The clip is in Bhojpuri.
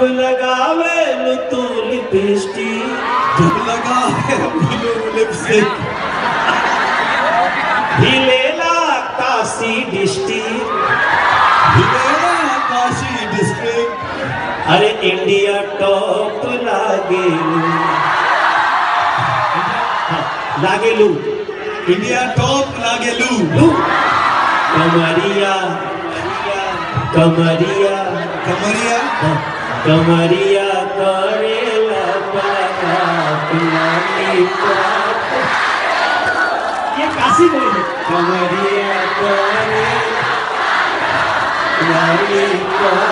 लगावे नु तू लिपस्टिक धूप लगा है ब्लू लिपस्टिक हिलेला काशी डिस्ट्रिक्ट हिलेला काशी डिस्ट्रिक्ट अरे इंडिया टॉप लागेलू हाँ, लागेलू इंडिया टॉप लागेलू लू कमरिया कमरिया कमरिया हाँ, कमरिया करेला पापा पिलानी पाप। ये काशी बोली कमरिया करेला पिलानी पाप।